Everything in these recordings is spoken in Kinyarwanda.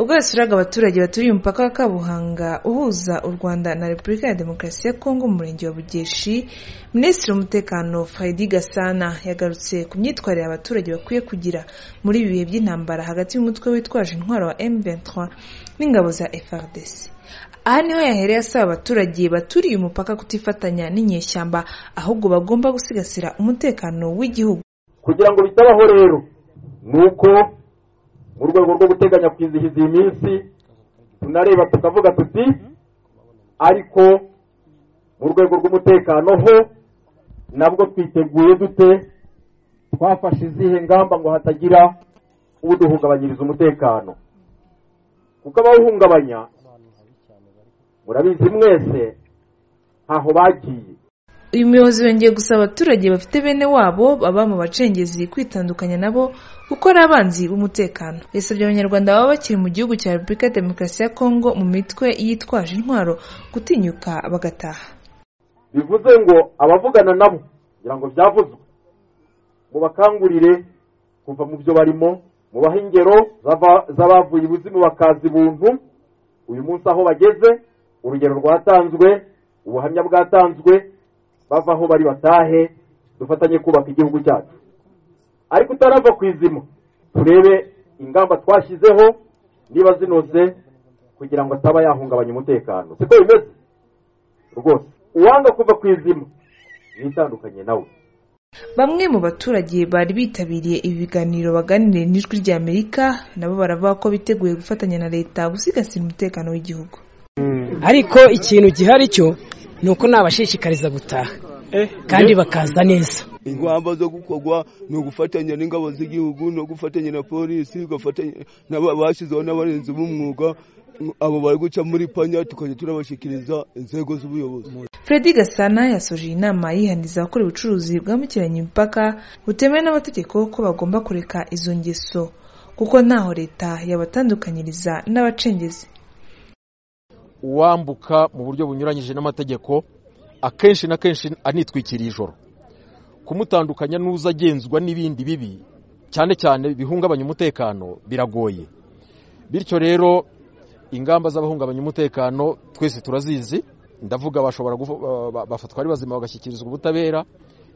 ubwo yasuraga abaturage baturiye umupaka wa Kabuhanga uhuza u Rwanda na Repubulika ya Demokarasi ya Kongo mu murenge wa Bugeshi Minisitiri w'Umutekano Faidi Gasana yagarutse ku myitwarire abaturage bakwiye kugira muri ibi bihe by'intambara hagati y'umutwe witwaje intwaro wa M23 n'ingabo za FARDC aha niho yahereye asaba abaturage baturiye umupaka kutifatanya n'inyeshyamba ahubwo bagomba gusigasira umutekano w'igihugu kugira ngo bitabaho rero ni uko mu rwego rwo guteganya kwizihiza iyi minsi tunareba tukavuga tuti ariko mu rwego rw'umutekano ho nabwo twiteguye dute twafashe izihe ngamba ngo hatagira uduhungabanyiriza umutekano kuko abawuhungabanya murabizi mwese ntaho bagiye uyu muyobozi yongeye gusaba abaturage bafite bene wabo baba mu bacengezi kwitandukanya nabo kuko ari abanzi b'umutekano yasabye abanyarwanda baba bakiri mu gihugu cya repubulika ya demokarasi ya kongo mu mitwe yitwaje intwaro gutinyuka bagataha bivuze ngo abavugana nabo kugira ngo byavuzwe mubakangurire kuva mu byo barimo mubahe ingero zava- z'abavuye ibuzimu bakaza ibuntu uyu munsi aho bageze urugero rwatanzwe ubuhamya bwatanzwe bava aho bari batahe dufatanye kubaka igihugu cyacu ariko utarava ku izima turebe ingamba twashyizeho niba zinoze kugira ngo ataba yahungabanya umutekano siko bimeze rwose uwanga kuva ku izima yitandukanye nawe Bamwe mu baturage bari bitabiriye ibi biganiro baganiriye n'ijwi rya Amerika nabo baravuga ko biteguye gufatanya na leta gusigasira umutekano w'igihugu ariko ikintu gihari cyo ni uko nabashishikariza gutaha kandi bakaza neza ingamba zo gukorwa ni ugufatanya n'ingabo z'igihugu no gufatanya na polisi ugafatanya n'aba- bashyizeho n'abarinzi b'umwuga abo bari guca muri panya tukajya turabashyikiriza inzego z'ubuyobozi Freddy Gasana yasoje iyi nama yihaniza abakora ubucuruzi bwambukiranya imipaka butemewe n'amategeko ko bagomba kureka izo ngeso kuko ntaho leta yabatandukanyiriza n'abacengezi uwambuka mu buryo bunyuranyije n'amategeko akenshi na kenshi anitwikiriye ijoro kumutandukanya n'uza agenzwa n'ibindi bibi cyane cyane bihungabanya umutekano biragoye bityo rero ingamba z'abahungabanya umutekano twese turazizi ndavuga bashobora gufa- ba- ba- bafatwa ari bazima bagashyikirizwa ubutabera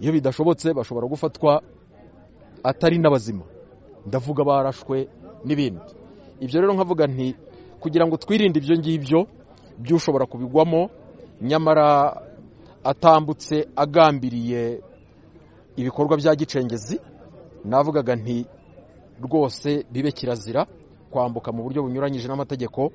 iyo bidashobotse bashobora gufatwa atari n'abazima ndavuga barashwe n'ibindi ibyo rero nkavuga nti kugira ngo twirinde ibyo ngibyo by'ushobora kubigwamo nyamara atambutse agambiriye ibikorwa bya gicengezi navugaga nti rwose bibe kirazira kwambuka mu buryo bunyuranyije n'amategeko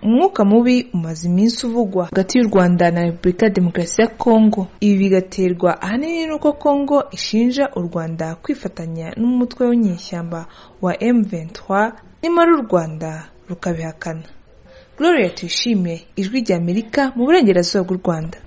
umwuka mubi umaze iminsi uvugwa hagati y'u rwanda na repubulika ya demokarasi ya kongo ibi bigaterwa ahanini n'uko kongo ishinja u rwanda kwifatanya n'umutwe w'inyeshyamba wa m23 nyamara u rwanda rukabihakana gloria tuyishimiye ijwi ry'amerika mu burengerazuba bw'u rwanda